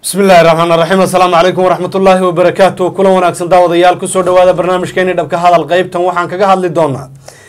bismi illaahi raxmaan raxiim assalaamu calaykum waraxmat ullaahi wabarakaatu kulan wanaagsan daawadayaal kusoo dhawaada barnaamijkeeni dhabka hadal qeybtan waxaan kaga hadli doonaa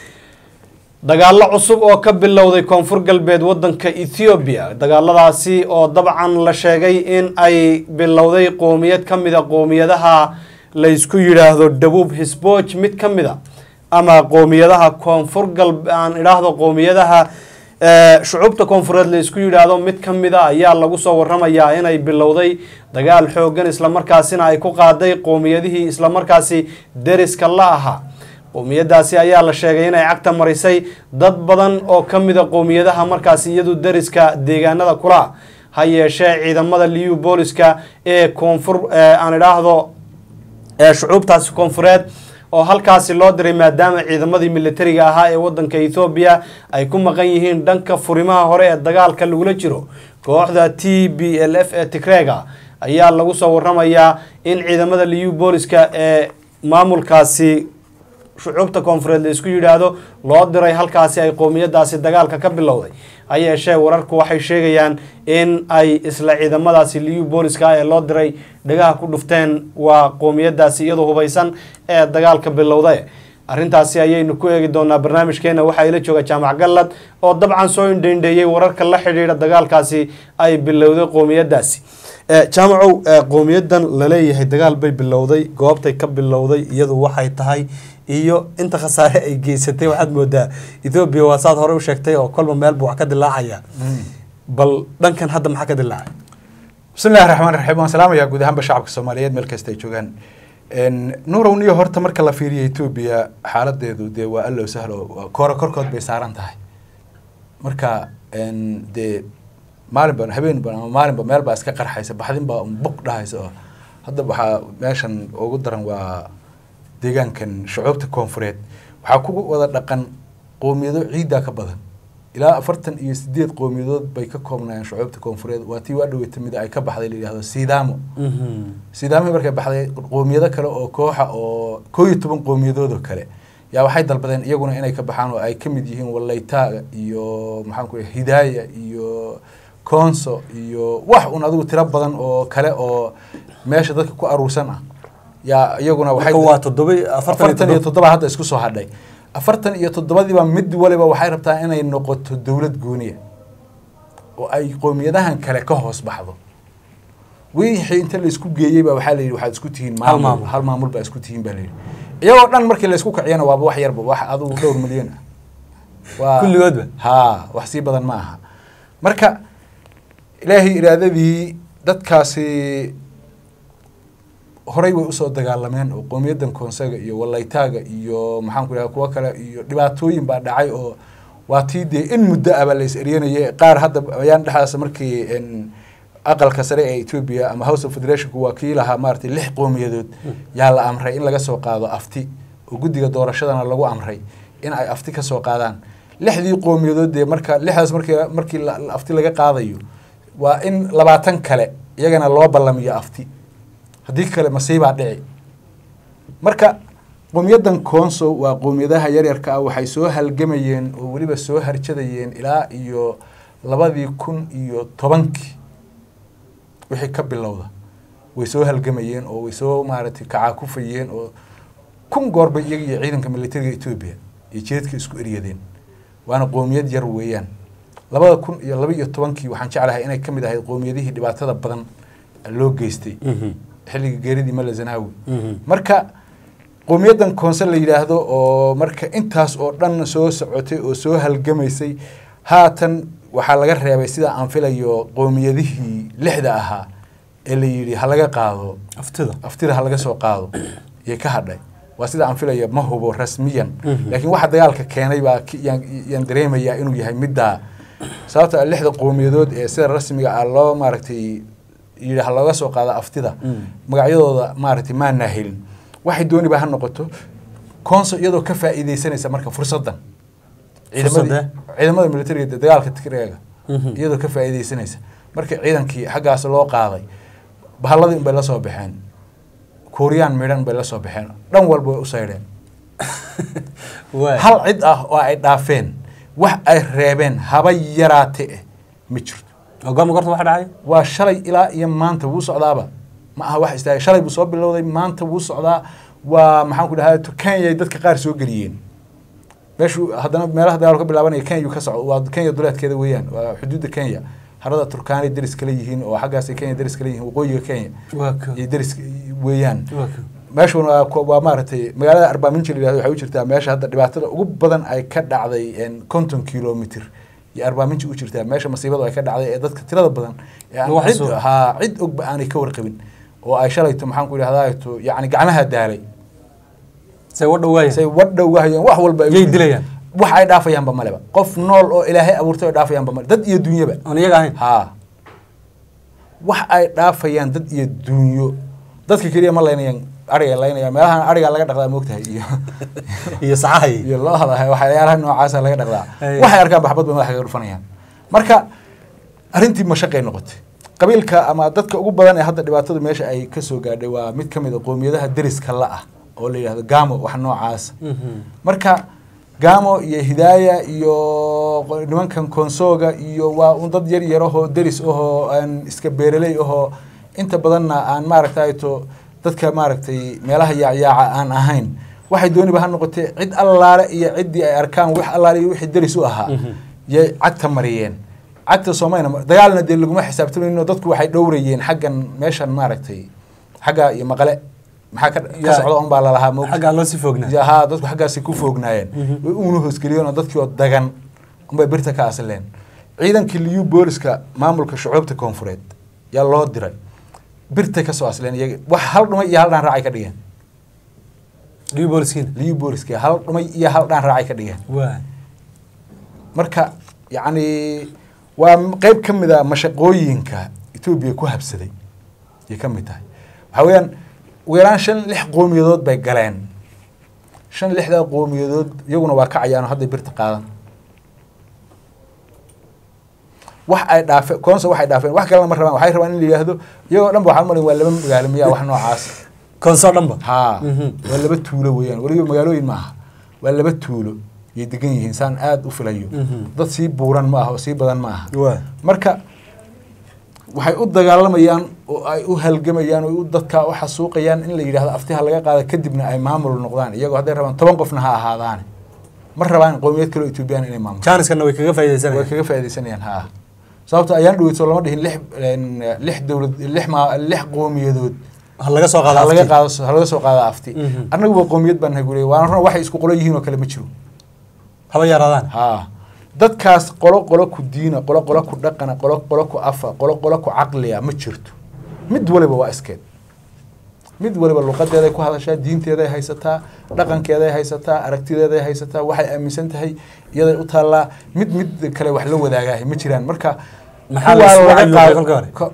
dagaalo cusub oo ka bilowday koonfur galbeed wadanka ethoobiya dagaaladaasi oo dabcan la sheegay in ay bilowday qoomiyad ka mida qoomiyadaha laysku yidhaahdo dhabuub hisbooj mid ka mid a ama qoomiyadaha koonfur galbe aan idhaahdo qoomiyadaha shucuubta koonfureed la isku yidhaahdo mid ka mid a ayaa lagu soo waramayaa inay bilowday dagaal xoogan islamarkaasina ay ku qaaday qoomiyadihii islamarkaasi deriska la ahaa qoomiyadaasi ayaa la sheegay inay cagta marisay dad badan oo ka mida qoomiyadaha markaasi iyadu deriska deegaanada kula ha yeeshee ciidamada liu booliska ee koonfur aan idhaahdo shucuubtaasi koonfureed oo halkaasi loo diray maadaama ciidamadii militariga ahaa ee wadanka ethoobiya ay ku maqan yihiin dhanka furimaha hore ee dagaalka lagula jiro kooxda t b l f ee tigrega ayaa lagu soo waramayaa in ciidamada liu booliska ee maamulkaasi shucuubta koonfureed la isku yidhaahdo loo diray halkaasi ay qoomiyadaasi dagaalka ka bilowday ha yeeshee wararku waxay sheegayaan in ay isla ciidamadaasi liu booliska ee loo diray dhagaha ku dhufteen waa qoomiyadaasi iyadoo hubaysan ee dagaalka bilowday arrintaasi ayaynu ku eegi doonaa barnaamijkeena waxaa ila jooga jaamac gallad oo dabcan soo indheindheeyey wararka la xidhiidha dagaalkaasi ay bilowday qoomiyadaasi jaamacow qowmiyadan laleeyahay dagaal bay bilowday goobtay ka bilowday iyadu waxay tahay iyo inta khasaare ay geysatay waxaad moodaa ethoobiya waa saad hore u sheegtay oo kolba meel buu wax ka dilaacaya bal dhankan hadda maxaa ka dilaacay bismillahi raxmaan raxiim waan salaamayaa guud ahaanba shacabka soomaaliyeed meel kasta ay joogaan nuurow niyo horta marka la fiiriyo etoobiya xaaladeedu dee waa allow sahlo koora korkood bay saaran tahay marka dee maalinba habeenba ama maalinba meel baa iska qarxaysa baxdin baa bug dhahaysa oo hadda waxaa meeshan ugu daran waa deegaankan shucuubta koonfureed waxaa ku wada dhaqan qoomiyado ciiddaa ka badan ilaa afartan iyo sideed qoomiyadood bay ka koobnayeen shucuubta koonfureed waa tii waa dhaweyta mida ay ka baxday la yidhahdo sidaamo sidaamo markay baxday qoomiyado kale oo kooxa oo koo iyo toban qoomiyadood oo kale yaa waxay dalbadeen iyaguna inay ka baxaan oo ay ka mid yihiin wallaytaaga iyo maxaan ku hidaaya iyo conso iyo wax un adigu tiro badan oo kale oo meesha dadka ku aruursan ah yaa iyaguna waa toddoba afartan iyo toddoba hadda isku soo hadhay afartan iyo toddobadiiba mid waliba waxay rabtaa inay noqoto dowlad gooniya oo ay qoomiyadahan kale ka hoos baxdo wixii inta laisku geeyey baa waxaa la yidhi waxaad isku tihiin maamul hal maamul baa isku tihiin baa la yidhi iyagoo dhan markii laysku kiciyana waaba wax yarba wax adigu dhowr milyan ah waa kulligoodba haa wax sii badan ma aha marka ilaahay iraadadii dadkaasi horay way usoo dagaalameen oo qowmiyadan koonsaga iyo wallaytaaga iyo maxaan ku idhaha kuwo kale iyo dhibaatooyin baa dhacay oo waa tii dee in muddo ah baa la is eryanayay qaar hadda ayaan dhexdaas markii aqalka sare ee etoobiya ama house of federationku waa kii lahaa maaratay lix qowmiyadood yaa la amray in laga soo qaado afti oo guddiga doorashadana lagu amray in ay afti ka soo qaadaan lixdii qowmiyadood dee marka lixdaas markii markii afti laga qaadayo waa in labaatan kale iyagana loo ballamiyo afti haddii kale masiibaa dhici marka qowmiyadan conso waa qowmiyadaha yaryarka ah waxay soo halgamayeen oo weliba soo harjadayeen ilaa iyo labadii kun iyo tobankii wixii ka bilowda way soo halgamayeen oo way soo maaragtay kacaakufayeen oo kun goorbay iyaga iyo ciidanka militariga etoobiya iyo jeedka isku eryadeen waana qowmiyad yar weeyaan labada kun iyo laba iyo tobankii waxaan jeclahay inay ka mid ahayd qowmiyadihii dhibaatada badan loo geystay xilliga geeridii mala zanaawi marka qowmiyadan koonse la yidhaahdo oo marka intaas oo dhan soo socotay oo soo halgamaysay haatan waxaa laga reebay sida aan filayo qowmiyadihii lixda ahaa ee la yidhi ha laga qaado aftida aftida ha laga soo qaado iyo ka hadhay waa sida aan filayo ma hubo rasmiyan laakiin waxa dagaalka keenay baa yaan dareemayaa inuu yahay middaa sababta lixda qowmiyadood ee sida rasmiga ah loo maaragtay yidhi ha looga soo qaado aftida magacyadooda maaragtay maanaa helin waxay dooniba ha noqoto conso iyadoo ka faa'iideysanaysa marka fursaddan ciidamadii ciidamada militariga dee dagaalka tigreega iyadoo ka faa'iideysanaysa markii ciidankii xaggaas loo qaaday bahalladii unbay la soo baxeen kuuriyaan midhan bay la soo baxeen dhan walba way u saydheen hal cid ah oo ay dhaafeen wax ay reebeen haba yaraate eh ma jirto goorma goorta waxa dhacay waa shalay ilaa iyo maanta wuu socdaaba ma aha wax istaagay shalay buu soo bilowday maanta wuu socdaa waa maxaan ku dhahaa kenya ay dadka qaar soo geliyeen meeshu haddana meelaha dagaal ka bilaabanaya kenya ka socdo waa kenya duleedkeeda weeyaan waa xuduudda kenya harada turkaanay deris kala yihiin oo xaggaasay kenya deris kala yihiin waqooyiga kenya waa ka iyo deris weeyaan waa ka meeshuna waa ku- waa maaragtay magaalada arbaaminji la yihahdo waxay u jirtaa meesha hadda dhibaatada ugu badan ay ka dhacday een, konton kilomitr iyo arbaaminji u jirtaa meesha masiibadu ay ka dhacday ee dadka tirada badan ee aan Lagu cid xasuusto. haa cid ogba aanay ka warqabin oo ay shalayto maxaan ku idhahdaato yacni gacmaha daalay say wadha waaya say wadhow wahayeen wax walba ay u Yay jireen. dilayaan? wax ay dhaafayaanba maleba qof nool oo ilaahay abuurtay ay dhaafayaanba male dad iyo dunyaba aan iyaga ahayn haa wax ay dhaafayaan dad iyo dunyo dadka keliya ma laynayaan ariga laynayaan meelahan ariga laga dhaqdaa moogtahay iyo iyo sacahay iyo looda waxyaalaha noocaasa laga dhaqdaa Ay. waxay arkaan baxbad bay madaxa kaga dhufanayaan marka arrintii mashaqay noqotay qabiilka ama dadka ugu badan ee hadda dhibaatadu meesha ay ka soo gaadhay waa mid ka mid a qoomiyadaha deriska la ah oo la yidhahdo gamo wax noocaasa marka gamo iyo hidaaya iyo qo- nimankan konsooga iyo waa un dad yar yar ahoo deris ahoo aan iska beeraley ahoo inta badanna aan maaragtay to dadka maaragtay meelaha yaacyaaca aan ahayn waxay dooniba ha noqotee cid allaale iyo ciddii ay arkaan wax allaale iyo wixii deris u ahaa yay cagta mariyeen cagta soomayna mar- dagaalna dee laguma xisaabtamayno dadku waxay dhowrayeen xaggan meeshan maaragtay xagga iyo maqale maxaa ka, ka Ya. socda un baa lalahaa moogta xaggaa loo sii foognaa Ya, haa dadku xaggaasi ku foognaayeen way uuna hoosgeliyeen oo dadkii oo dagan unbay birta ka asleen ciidankii liyu booliska maamulka shucuubta koonfureed yaa loo diray birtay ka soo asleen iyaga wax hal dhumay iyo hal dhaan raacay ka dhigeen dhibi booliskiina liyu booliska hal dhumay iyo hal dhaan raacay ka dhigeen waa marka yacni waa m- qeyb ka mid a mashaqooyinka etoobiya ku habsaday ayay ka mid tahay waxaa weeyaan ugu yaraan shan lix qoomiyadood bay galeen shan lixdaa qoomiyadood iyaguna waa kacayaan oo hadday birta qaadan wax ay dhaafeen koonsa waxay dhaafeen wax kalena ma rabaan waxay rabaan in la yidhaahdo iyagoo dhan ba waxaan malin waa laba magaalo miyaa wax noocaas konsoo dhanba haa Mhm. waa laba tuulo weeyaan weliba magaalooyin ma aha waa laba tuulo yay degan yihiin saan aada u filayo Mhm. dad sii buuran ma aha oo sii badan ma aha waa marka waxay u dagaalamayaan oo ay u halgamayaan oo u dadka u xasuuqayaan in la yidhahdo aftiha laga qaada kadibna ay maamul noqdaan iyagoo hadday rabaan toban qofna ha ahaadaane ma rabaan qowmiyad kaloo etoobiyaan inay maamulaan jaaniskana way kaga way faaidaysanayaan kaga faaidaysanayaan haa sababto ayaan dhaweyso lama dhihin lix een, lix dowlad lix ma lix qowmiyadood ha laga soo qaada ha laga afti. qaado ha laga soo qaada afti Mhm. annaguba qowmiyad baan nahay guriga waana run waxay isku qolo yihiin oo kale ma jiro haba yaraadaan haa dadkaas qolo qolo ku diina qolo qolo ku dhaqana qolo qolo ku afa qolo qolo ku caqliya ma jirto mid waliba waa iskeed mid waliba luqadeeday ku hadashaa diinteeday haysataa dhaqankeeday haysataa aragtideeday haysataa waxay aaminsan tahay iyaday u taallaa mid mid kale wax la wadaagahay ma jiraan marka Maxaa la kuwaa isku laga cayuubay qaado- kolka hore? ko-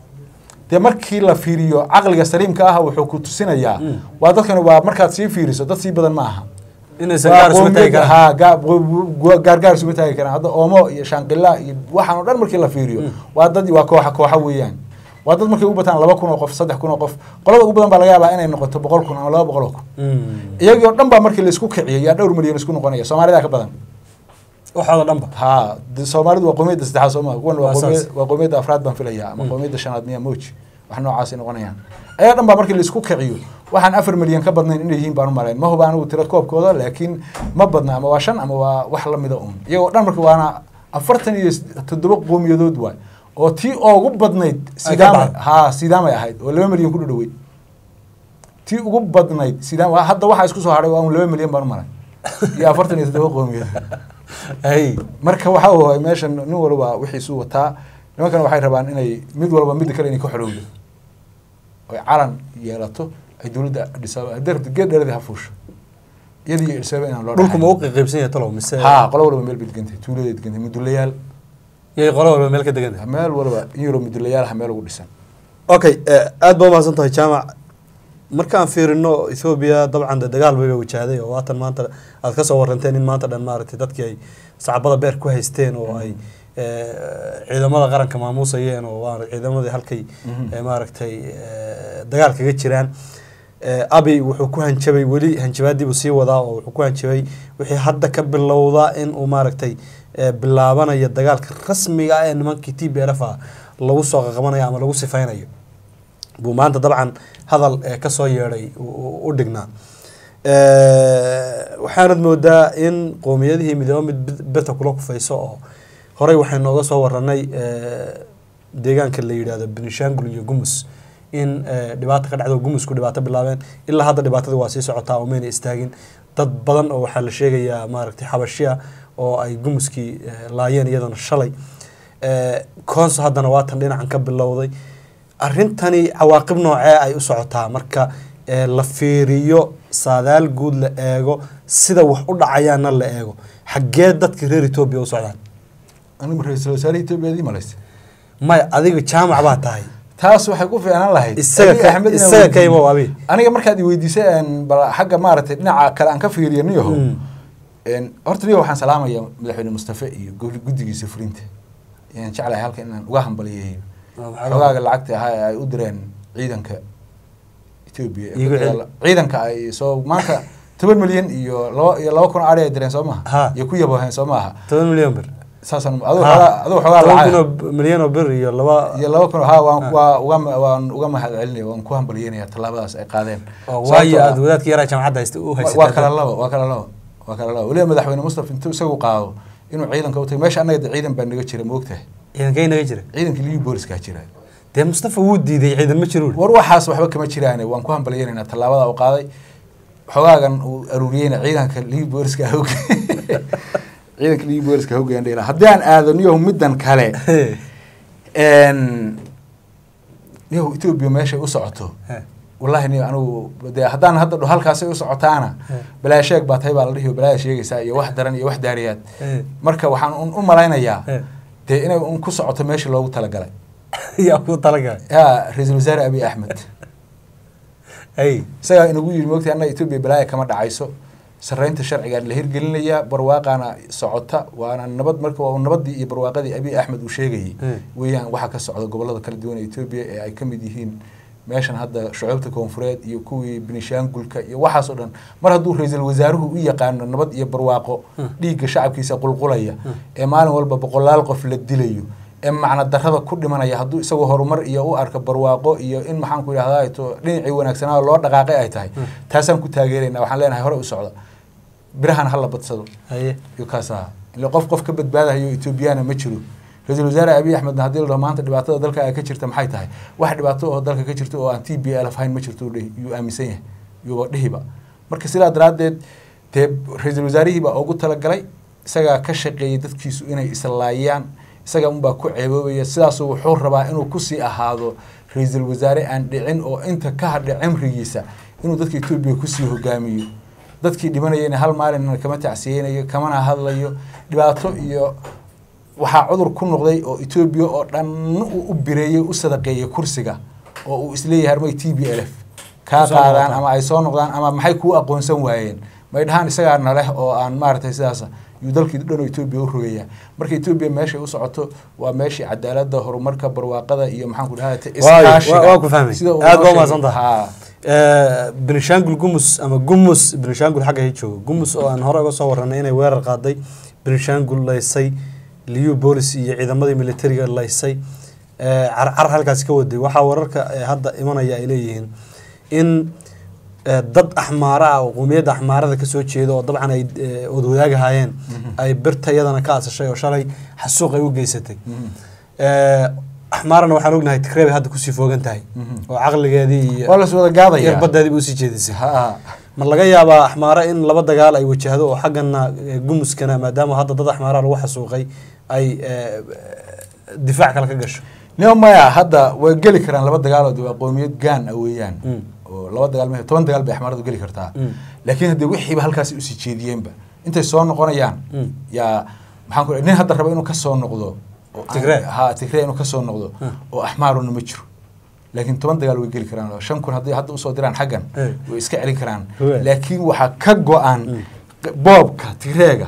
dee markii la fiiriyo caqliga saliimka ah wuxuu ku tusinayaa Mm. waa dadkan waa markaad sii fiiriso dad sii badan ma aha inaysan waa gaar isuma taagi qowmiyad- karaan haa, gaa- gu- gu- gaargaar isuma taagi karaan hadda oomo iyo shaanqila iyo waxaan oo dhan markii la fiiriyo waa dad waa kooxa kooxa weeyaan waa dad markay u bataan laba kun oo qof saddex kun oo qof qolada ugu badan baa laga yaabaa inay noqoto boqol kun ama laba boqol oo kun Mm. iyagii oo dhan baa markii laisku kiciyay yaa dhowr milyan isku noqonaya soomaalida ka badan waxooda dhanba haa de- soomaalidu waa qowmiyadda saddexaad soo maa kuwan waa Waa saas. qowmiyad- waa qowmiyadda afraad baan filayaa ama Mm. qowmiyadda shanaad miya moji wax noocaasay noqonayaan ayaa dhan baa markii laisku kiciyo waxaan afar milyan ka badnayn inay yihiin baan u malayn ma huba anigu tira koobkooda laakiin ma badna ama waa shan ama waa wax lamida un iyagoo dhan marka waana afartan iyo s- toddoba qowmiyadood waay oo tii ugu badnayd Ay ka sidaamay baxday. haa sidaamay ahayd oo laba milyan ku dhadhowey tii ugu badnayd sidaam waa- hadda waxaa isku soo hadhay waa un laba milyan baan u malay iyo afartan iyo toddoba qowmiyadood ay marka waxaa waay meeshan nin walba wixiisu wataa nimankana waxay rabaan inay mid walba midda kale inay ka xorowdo oy calan yeelato ay dowladda dhisaaba hadday rabto geed dheradii ha fuusho iyadii iyo dhisaaba inaan loo dhulku ma u dhaxayn. qaybsan yahay talow mise haa qolo walba meel bay degantay tuuladay degantay mudulayaal yay qolo walba meel ka degan tahay meel walba in yaroo mudulayaal ha meel ugu dhisan okay aada baa umahadsan tahay jaamac markaan fiirino ethoobiya dabcan de dagaal bayba wajahday oo waatan maanta aad ka soo waranteen in maanta dhan maaragtay dadkii ay sacbada beer ku haysteen oo ay eh, ciidamada qaranka maamuusayeen oo waa ciidamadii halkay Mhm. eh, maaragtay eh, dagaal kaga jiraan Eh, abi wuxuu ku hanjabay weli hanjabaadiibuu sii wadaa oo wuxuu ku hanjabay wixii hadda ka bilowda in uu maaragtay eh, bilaabanayo dagaalka rasmiga ah ee nimankii t b l f ah lagu soo qaqabanayo ama lagu sifaynayo buu maanta dabcan hadal eh, ka soo yeedhay u- u u dhignaa Eh, waxaanad moodaa in qowmiyadihii midooba mid bid- birta kula kufayso oo horey waxay nooga soo waranay eh, deegaanka la yidhaahdo benishangul iyo gumus in eh, dhibaato ka dhacdo gumusku dhibaato bilaabeen ilaa hadda dhibaatadii waa sii socotaa oo mayna istaagin dad badan oo waxaa la sheegayaa maaragtay xabashiya oo ay gumuskii eh, laayeen iyadana shalay Eh, koonso haddana waatan dhinacan ka bilowday arrintani cawaaqib noocee ay u socotaa marka eh, la fiiriyo saadaal guud la eego sida wax u dhacayaana la eego xaggee dadka reer etoobiya u socdaan anigu ra-iisul wasaare etoobiyadii malaysa maya adiga jaamac baa tahay taas waxay ku fiicnaan lahayd isaga Abiy ka Ahmed inaan isaga ka weydiiyo. imow abi aniga markaad i weydiisay een, bal xagga maaragtay dhinaca kale aan ka fiiriyo niyaho Mm. een, horta niyaho waxaan salaamaya madaxweyne mustafe iyo gobol guddigiisa fulinta ayaan jeclahay halkan inaan uga hambaliyeeyo xogaaga lacagta ahaa ee ay u direen ciidanka etoobiya ee Iyagu ku cel- yaala- ciidanka ay soo maanta toban milyan iyo laba iyo laba kun ari ay direen soo Ha. maha iyo ku yaboheen soo maaha toban milyan bir saasaan aduu Ha. xogaa aduu xogaa toban lacag kun oo b- milyan oo bir iyo laba iyo laba kun ha waan Ha. waa uga waan uga mahad celinaya waan ku hambalyeynaya tallaabadaas ay qaadeen oo Sababtoo waayo ah- aada wadaadka yaraa jaamacadda haysta u Wa- haysatay waa kala labo waa kala labo waa kala labo weliba madaxweyne mustafa intuu isagu qaado inuu ciidanka u tago meesha annaga de ciidan baa naga jira ma ogtahay ciidankay naga jira ciidankii liyu booliskaa jira dee mustafa wuu diiday ciidan ma jiro war waxaas waxba kama jiraane waan ku hambalyeynaynaa tallaabada uu qaaday xogaagan uu aruuriyeyna ciidanka liyu booliska hog ciidanka liyu booliska hoggaan dhela haddii aan aado niyahu middan kale n niyahu etoobiya meeshay u socoto wallahi niyo anigu dee haddaan hadda dho halkaasay u socotaana balaa sheeg baa tahay baa la dhihi balaa sheegaysaa iyo wax daran iyo wax daariyaad marka waxaan un u malaynayaa dee inay un ku socoto meeshii loogu talagalay yaa ku talagalay yaa ra-iisul wasaare abiy axmed hay isagaa inagu yidhi moogtay annaga etoobiya balaaya kama dhacayso sarreynta sharcigaan la hirgelinayaa barwaaqaana socota waana nabad marka waa nabadii iyo barwaaqadii abiy axmed uu sheegayay Mm. weeyaan waxaa ka socda gobolada kala duwan ee etoobiya ee ay ka mid yihiin meeshan hadda shucuubta koonfureed iyo kuwii benishaangulka iyo waxaas oo dhan mar hadduu ra-iisul wasaaruhu u yaqaano nabad iyo barwaaqo dhiigga shacabkiisa qulqulaya ee maalin walba boqolaal qof la dilayo ee macna darrada ku dhimanaya hadduu isagoo horumar iyo u arko barwaaqo iyo in maxaan ku idhahdaa to dhinacii wanaagsanaa loo dhaqaaqay ay tahay taasaan ku taageeraynaa waxaan leenahay hore u socda birahan hala badsado haye iyo kaas aha ile qof qof ka badbaadayo etoobiyana ma jiro ra-iisul wasaare abiy axmedna haddii la dhaho maanta dhibaatada dalka ay ka jirta maxay tahay wax dhibaato oo dalka ka jirta oo aan t b l ahayn ma jirto dhihi yuu aaminsan yahay yuuba dhihiba marka sidaa daraaddeed dee ra-iisul wasaarihii baa ugu talagalay isagaa ka shaqeeyay dadkiisu inay islaayaan isaga unbaa ku ceeboobaya sidaasuu wuxuu rabaa inuu kusii ahaado ra-iisul wasaare aan dhicin oo inta ka hadha cimrigiisa inuu dadka etoobiya kusii hogaamiyo dadkii dhimanayana hal maalin kama tacsiyeynayo kamana hadlayo dhibaato iyo waxaa cudur ku noqday oo etoobiya oo dhan uu u bireeyey u sadaqeeyey kursiga oo uu isleeyahay armay t b l f kaa Soo qaadaan noqdaan. ama ay soo noqdaan ama maxay kuu aqoonsan waayeen may dhahaan isagaa naleh oo aan maaragtay sidaas yuu dalkii dhan oo etoobiya u rogayaa marka etoobiya meeshay u socoto waa meeshii cadaaladda horumarka barwaaqada iyo maxaan ku dhahaa Waayo, waa- waa ku fahmay. sida uu Aad noo baa sheegay. umahadsantahay. Haa. Eh, benishangul gumus ama gumus benishangul xagga hay joogo gumus oo aan hore uga soo waranay inay weerar qaaday benishangul laysay liyu boolis iyo ciidamadii militariga laysay eh, carcar halkaasi ka waday waxaa wararka eh, hadda imanaya ay leeyihiin in eh, dad axmaara ah oo qowmiyadda axmaarada kasoo jeeda oo dabcan ay eh, wadwadaagahaayeen ay birta iyadana ka asashay oo shalay xasuuq ay u geysatay Eh, axmaarana waxaan ognahay tigrey bay hadda kusii foogan tahay Mhm. oo caqligeedii iyo waa las wada gaadaya yarbadeedii usii jeedisay Haa. ma laga yaabaa axmaaro in laba dagaal ay wajahdo oo xaggana eh, gumuskana maadaama hadda dad axmaara lagu xasuuqay ay eh, difaac kale ka gasho nio maya hadda way geli karaan laba dagaalood waa qowmiyad gaan ah weeyaan Mm. oo laba dagaal ma toban dagaal bay axmaaradu geli kartaa Mm. laakiin haddee wixiiba halkaasi usii jeediyeenba intay soo noqonayaan Mm. yaa maxaan ku nin hadda raba inuu ka soo noqdo oo aan- Tigray? ha tigray inuu ka soo noqdo Mm. oo axmaaruna ma jiro laakiin toban dagaal way geli karaan oo shan kun haddii hadda usoo diraan xaggan Eh. way iska celin karaan Right. laakiin waxaa ka go-an Mm. boobka tigreega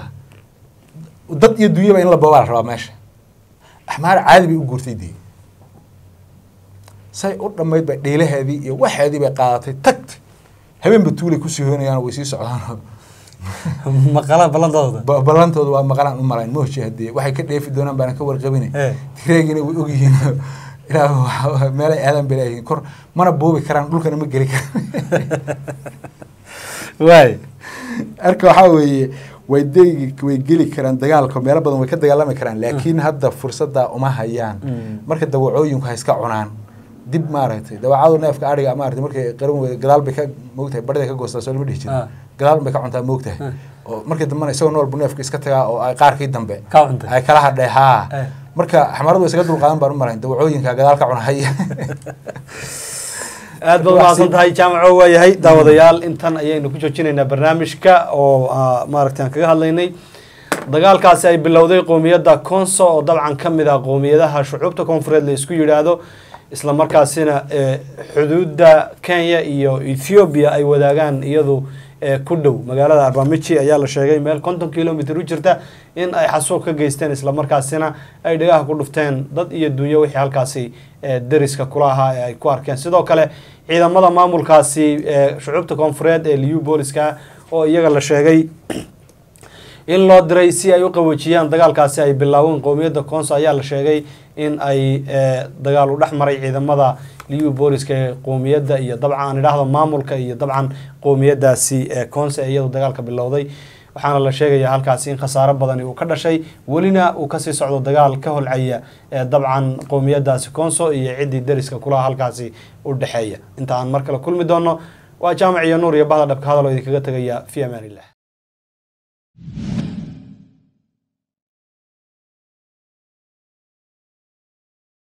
dad iyo dunyaba in la boobaa la rabaa meesha axmaar caadi bay u guurtay dee say u dhammayd bay dhiilaheedii iyo waxeedii bay qaadatay tagtay habeenba tuulay kusii hoynayaan way sii socdaan maqala ballantooda Ba- ballantooda waa maqlaan u malayn mooshi haddii waxay ka dheefi doonaan baana ka warqabine Eh. tireegina way ogyihiin ilaah waxa- meelay aadan bay leeyihiin kor mana boobi karaan dhulkana ma geli karaan waay arka waxaa weeye way degi way geli karaan dagaalka meelo badan way ka dagaalami karaan laakiin hadda fursadda uma hayaan Mm. marka dawacooyinku ha iska cunaan dib maaragtay dawacadu neefka ariga maaragtay markay qaran weyda gadaal bay ka moogtahay barida ka goostaa soo lama dhihi Ah. jira gadaal bay ka cuntaa moogtahay Ah. oo markii dambena isagoo nool buu neefka iska tagaa oo ay qaarkii dambe Ka cuntay. ay kala hadhay haa Eh. marka xamaradu way isaga dulqaadan baan u malayn dawacooyinka gadaal ka cunahaya aad baad umahadsan tahay jaamaco waayahay daawadayaal intan ayaynu ku joojinaynaa barnaamijka oo ah, maaragtay aan kaga hadlaynay dagaalkaasi ay bilowday qoomiyadda conso oo dabcan ka mid ah qoomiyadaha shucuubta koonfureed la isku yidhaahdo isla markaasina eh, xuduudda kenya iyo ethiopia ay wadaagaan iyadu eh, ku dhow magaalada arbamici ayaa la sheegay meel konton kilomitr u jirta in ay xasuuq ka geysteen isla markaasina ay dhagaha ku dhufteen dad iyo dunyo wixii halkaasi eh, deriska kula ahaa ee ay ku arkeen sidoo kale ciidamada maamulkaasi ee shucuubta koonfureed ee liu booliska oo iyaga la sheegay in loo diray si ay u qaboojiyaan dagaalkaasi ay bilaaween qowmiyadda conso ayaa la sheegay in ay eh, dagaal u dhex maray ciidamada liu booliska ee qowmiyadda iyo dabcan aan idhaahdo maamulka iyo dabcan qowmiyadaasi ee conso ee iyadu dagaalka bilowday waxaana la sheegayaa halkaasi in khasaaro badani uu ka dhashay welina uu kasii socdo dagaal ka holcaya ee dabcan qowmiyadaasi conso iyo ciddii deriska kulaha halkaasi u dhexeeya inta aan mar kale kulmi doono waa jaamac iyo nuur iyo bahda dhabka hadal oo idinkaga tegaya fi amaan illah